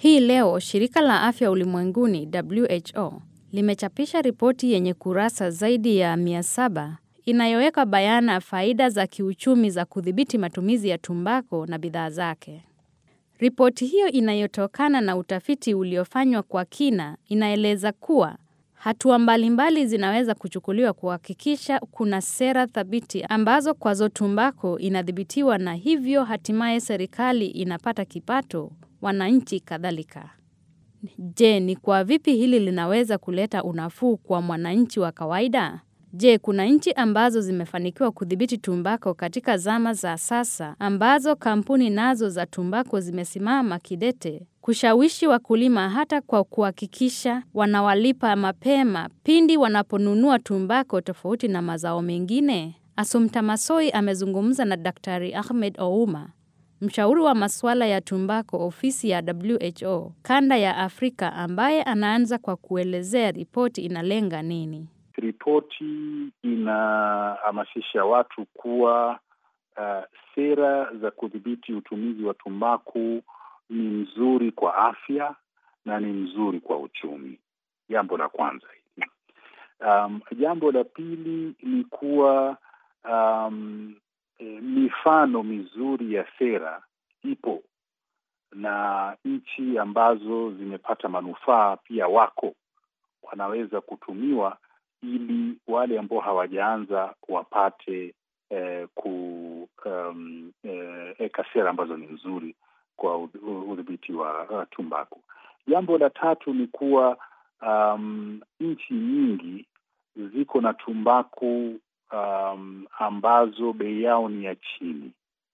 Hii leo shirika la afya ulimwenguni WHO limechapisha ripoti yenye kurasa zaidi ya 700 inayoweka bayana faida za kiuchumi za kudhibiti matumizi ya tumbako na bidhaa zake. Ripoti hiyo inayotokana na utafiti uliofanywa kwa kina inaeleza kuwa hatua mbalimbali zinaweza kuchukuliwa kuhakikisha kuna sera thabiti ambazo kwazo tumbako inadhibitiwa na hivyo hatimaye serikali inapata kipato, wananchi kadhalika. Je, ni kwa vipi hili linaweza kuleta unafuu kwa mwananchi wa kawaida? Je, kuna nchi ambazo zimefanikiwa kudhibiti tumbako katika zama za sasa ambazo kampuni nazo za tumbako zimesimama kidete kushawishi wakulima hata kwa kuhakikisha wanawalipa mapema pindi wanaponunua tumbako tofauti na mazao mengine? Assumpta Massoi amezungumza na Daktari Ahmed Ouma, mshauri wa masuala ya tumbako ofisi ya WHO kanda ya Afrika, ambaye anaanza kwa kuelezea ripoti inalenga nini. Ripoti inahamasisha watu kuwa uh, sera za kudhibiti utumizi wa tumbaku ni mzuri kwa afya na ni mzuri kwa uchumi. Jambo la kwanza hili. Um, jambo la pili ni kuwa um, e, mifano mizuri ya sera ipo na nchi ambazo zimepata manufaa pia wako wanaweza kutumiwa ili wale ambao hawajaanza wapate eh, kuweka um, eh, sera ambazo ni nzuri kwa udhibiti wa uh, tumbaku. Jambo la tatu ni kuwa um, nchi nyingi ziko na tumbaku um, ambazo bei yao ni ya chini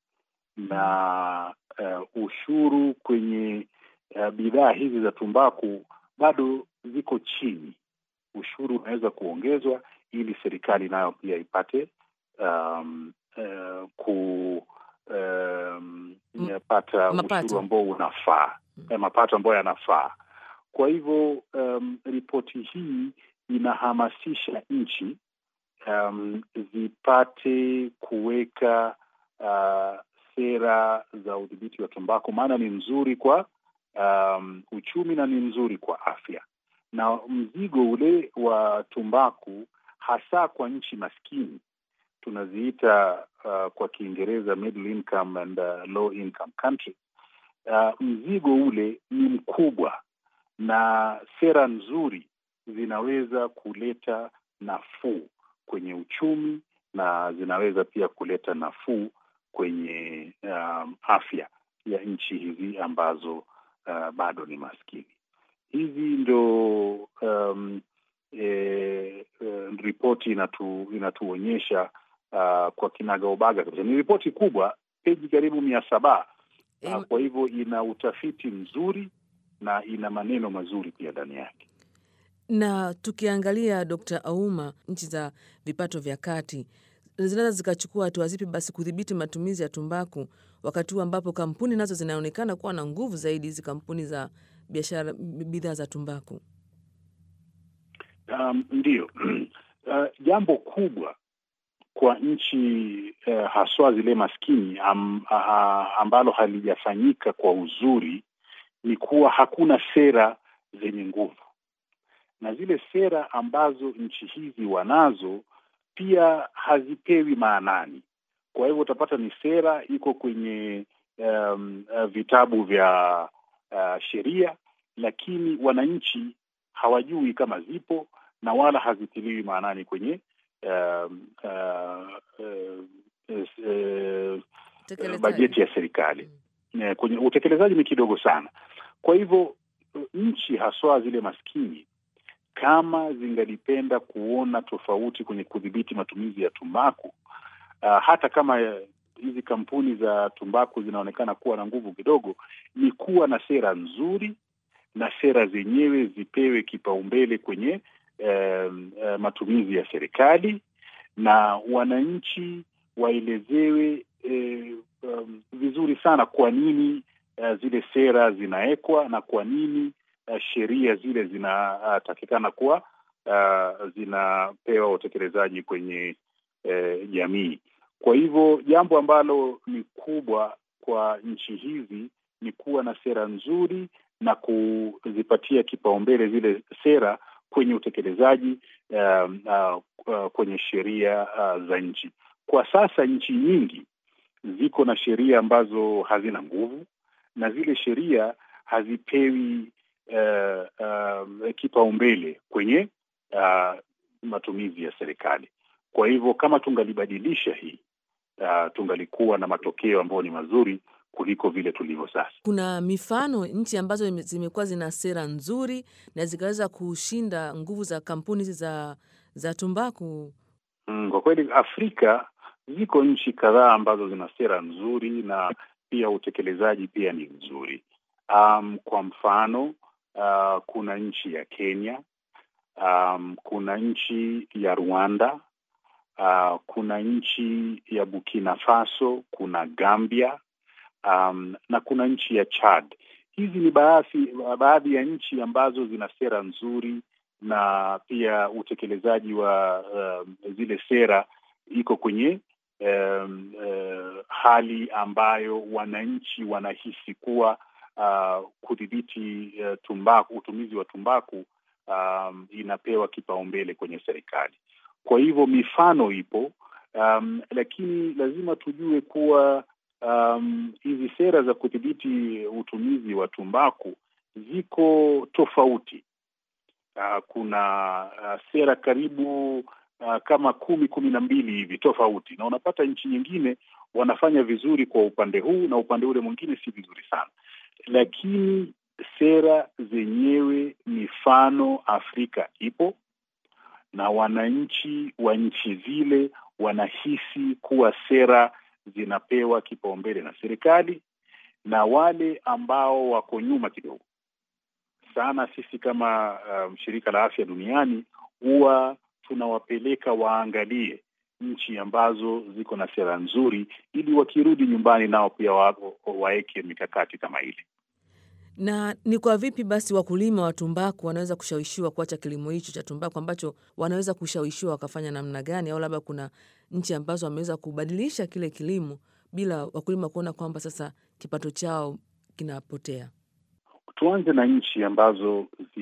na uh, ushuru kwenye uh, bidhaa hizi za tumbaku bado ziko chini. Ushuru unaweza kuongezwa ili serikali nayo pia ipate um, uh, ku um, pata ushuru ambao unafaa mm. mapato ambayo yanafaa. Kwa hivyo um, ripoti hii inahamasisha nchi um, zipate kuweka uh, sera za udhibiti wa tumbaku, maana ni nzuri kwa um, uchumi na ni nzuri kwa afya, na mzigo ule wa tumbaku hasa kwa nchi maskini tunaziita uh, kwa Kiingereza middle income and uh, low income countries. Uh, mzigo ule ni mkubwa na sera nzuri zinaweza kuleta nafuu kwenye uchumi na zinaweza pia kuleta nafuu kwenye um, afya ya nchi hizi ambazo uh, bado ni maskini. Hizi ndo um, e, e, ripoti inatu, inatuonyesha uh, kwa kinagaubaga kabisa. Ni ripoti kubwa, peji karibu mia saba. Uh, kwa hivyo ina utafiti mzuri na ina maneno mazuri pia ndani yake. Na tukiangalia Dkt. Auma, nchi za vipato vya kati zinaweza zikachukua hatua zipi basi kudhibiti matumizi ya tumbaku, wakati huu ambapo kampuni nazo zinaonekana kuwa na nguvu zaidi, hizi kampuni za biashara bidhaa za tumbaku? Um, ndiyo. Uh, jambo kubwa kwa nchi uh, haswa zile maskini am, uh, ambalo halijafanyika kwa uzuri ni kuwa hakuna sera zenye nguvu, na zile sera ambazo nchi hizi wanazo pia hazipewi maanani. Kwa hivyo utapata ni sera iko kwenye um, uh, vitabu vya uh, sheria, lakini wananchi hawajui kama zipo na wala hazitiliwi maanani kwenye um, uh, uh, uh, uh, bajeti ya serikali mm. Kwenye utekelezaji ni kidogo sana. Kwa hivyo nchi haswa zile maskini kama zingalipenda kuona tofauti kwenye kudhibiti matumizi ya tumbaku uh, hata kama hizi kampuni za tumbaku zinaonekana kuwa na nguvu kidogo, ni kuwa na sera nzuri na sera zenyewe zipewe kipaumbele kwenye uh, uh, matumizi ya serikali na wananchi waelezewe uh, um, vizuri sana kwa nini uh, zile sera zinawekwa na kwa nini Uh, sheria zile zinatakikana uh, kuwa uh, zinapewa utekelezaji kwenye uh, jamii. Kwa hivyo jambo ambalo ni kubwa kwa nchi hizi ni kuwa na sera nzuri na kuzipatia kipaumbele zile sera kwenye utekelezaji uh, uh, uh, kwenye sheria uh, za nchi. Kwa sasa nchi nyingi ziko na sheria ambazo hazina nguvu na zile sheria hazipewi uh, uh, kipaumbele kwenye uh, matumizi ya serikali. Kwa hivyo kama tungalibadilisha hii uh, tungalikuwa na matokeo ambayo ni mazuri kuliko vile tulivyo sasa. Kuna mifano nchi ambazo zimekuwa zina sera nzuri na zikaweza kushinda nguvu za kampuni hizi za za tumbaku. Mm, kwa kweli Afrika ziko nchi kadhaa ambazo zina sera nzuri na pia utekelezaji pia ni mzuri. Um, kwa mfano uh, kuna nchi ya Kenya, um, kuna nchi ya Rwanda, uh, kuna nchi ya Burkina Faso, kuna Gambia um, na kuna nchi ya Chad. Hizi ni baadhi baadhi ya nchi ambazo zina sera nzuri na pia utekelezaji wa uh, zile sera iko kwenye um, uh, hali ambayo wananchi wanahisi kuwa uh, kudhibiti uh, tumbaku, utumizi wa tumbaku um, inapewa kipaumbele kwenye serikali. Kwa hivyo mifano ipo, um, lakini lazima tujue kuwa um, hizi sera za kudhibiti utumizi wa tumbaku ziko tofauti. Uh, kuna uh, sera karibu uh, kama kumi kumi na mbili hivi tofauti, na unapata nchi nyingine wanafanya vizuri kwa upande huu na upande ule mwingine si vizuri sana, lakini sera zenyewe mifano Afrika ipo na wananchi wa nchi zile wanahisi kuwa sera zinapewa kipaumbele na serikali, na wale ambao wako nyuma kidogo sana, sisi kama um, shirika la afya duniani huwa tunawapeleka waangalie nchi ambazo ziko na sera nzuri, ili wakirudi nyumbani nao pia waweke mikakati kama ile. Na ni kwa vipi basi wakulima wa tumbaku wanaweza kushawishiwa kuacha kilimo hicho cha tumbaku ambacho wanaweza kushawishiwa wakafanya namna gani? Au labda kuna nchi ambazo wameweza kubadilisha kile kilimo bila wakulima kuona kwamba sasa kipato chao kinapotea? Tuanze na nchi ambazo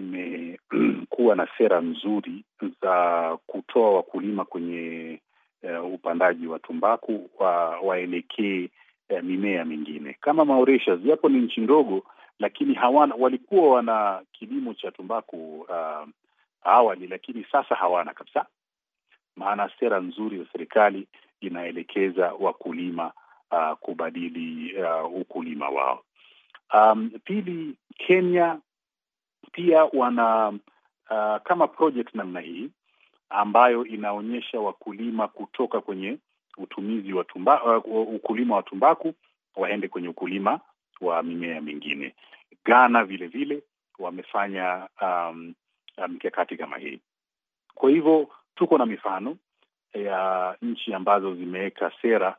zimekuwa na sera nzuri za kutoa wakulima kwenye uh, upandaji wa tumbaku wa, waelekee uh, mimea mingine kama Mauritius, japo ni nchi ndogo lakini hawana walikuwa wana kilimo cha tumbaku uh, awali, lakini sasa hawana kabisa, maana sera nzuri za serikali inaelekeza wakulima uh, kubadili uh, ukulima wao. Um, pili, Kenya pia wana uh, kama project namna hii ambayo inaonyesha wakulima kutoka kwenye utumizi wa tumba, uh, ukulima wa tumbaku waende kwenye ukulima wa mimea mingine. Ghana vile vile wamefanya um, mikakati kama hii. Kwa hivyo tuko na mifano ya nchi ambazo zimeweka sera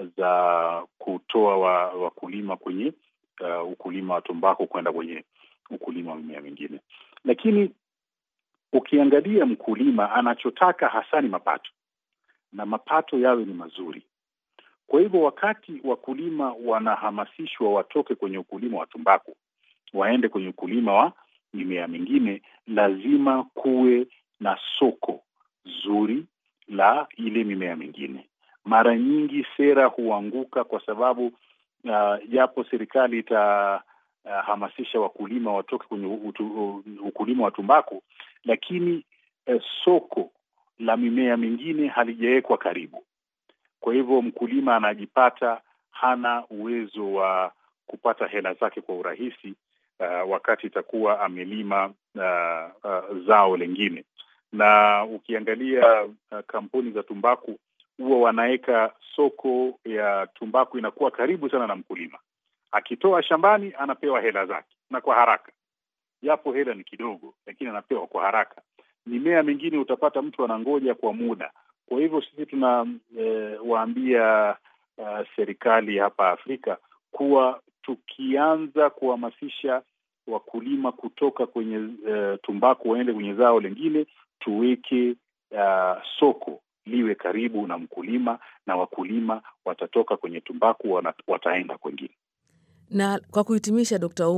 za kutoa wakulima wa kwenye uh, ukulima wa tumbaku kwenda kwenye ukulima wa mimea mingine, lakini ukiangalia mkulima anachotaka hasa ni mapato na mapato yawe ni mazuri. Kwa hivyo wakati wakulima wanahamasishwa watoke kwenye ukulima wa tumbaku waende kwenye ukulima wa mimea mingine, lazima kuwe na soko zuri la ile mimea mingine. Mara nyingi sera huanguka kwa sababu japo uh, serikali itahamasisha uh, wakulima watoke kwenye utu, ukulima wa tumbaku, lakini uh, soko la mimea mingine halijawekwa karibu. Kwa hivyo mkulima anajipata hana uwezo wa kupata hela zake kwa urahisi uh, wakati itakuwa amelima uh, uh, zao lingine. Na ukiangalia uh, kampuni za tumbaku huwa wanaweka soko ya tumbaku inakuwa karibu sana na mkulima, akitoa shambani anapewa hela zake na kwa haraka, japo hela ni kidogo, lakini anapewa kwa haraka. Mimea mingine utapata mtu anangoja kwa muda. Kwa hivyo sisi tunawaambia e, uh, serikali hapa Afrika kuwa tukianza kuhamasisha wakulima kutoka kwenye uh, tumbaku waende kwenye zao lingine, tuweke uh, soko liwe karibu na mkulima, na wakulima watatoka kwenye tumbaku wana, wataenda kwengine. Na kwa kuhitimisha, Dkt. Ouma,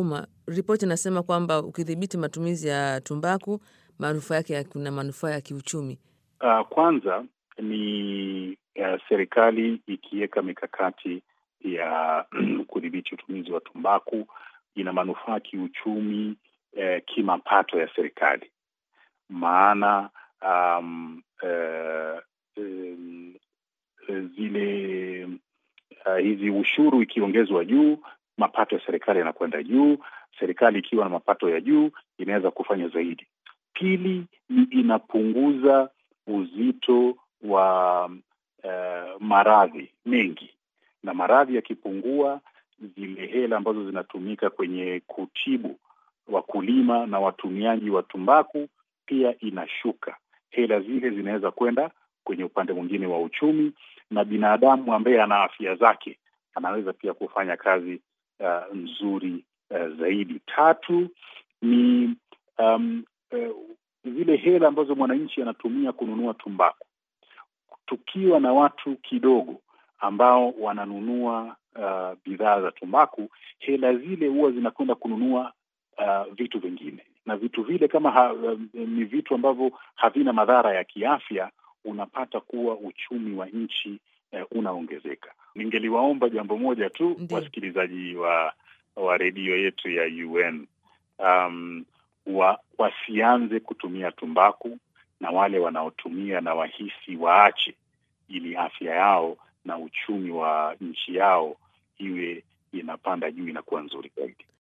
ripoti inasema kwamba ukidhibiti matumizi ya tumbaku manufaa yake kuna manufaa ya kiuchumi. Uh, kwanza ni uh, serikali ikiweka mikakati ya kudhibiti utumizi wa tumbaku ina manufaa kiuchumi, eh, kimapato ya serikali, maana um, eh, um, zile uh, hizi ushuru ikiongezwa juu, mapato ya serikali yanakwenda juu. Serikali ikiwa na mapato ya juu inaweza kufanya zaidi. Pili ni inapunguza uzito wa uh, maradhi mengi, na maradhi yakipungua, zile hela ambazo zinatumika kwenye kutibu wakulima na watumiaji wa tumbaku pia inashuka. Hela zile zinaweza kwenda kwenye upande mwingine wa uchumi, na binadamu ambaye ana afya zake anaweza pia kufanya kazi uh, nzuri uh, zaidi. Tatu ni um, uh, zile hela ambazo mwananchi anatumia kununua tumbaku. Tukiwa na watu kidogo ambao wananunua uh, bidhaa za tumbaku, hela zile huwa zinakwenda kununua uh, vitu vingine, na vitu vile kama ha, um, ni vitu ambavyo havina madhara ya kiafya, unapata kuwa uchumi wa nchi uh, unaongezeka. Ningeliwaomba jambo moja tu Ndiyo. wasikilizaji wa wa redio yetu ya UN um, wa, wasianze kutumia tumbaku na wale wanaotumia na wahisi waache, ili afya yao na uchumi wa nchi yao iwe inapanda juu, inakuwa nzuri zaidi.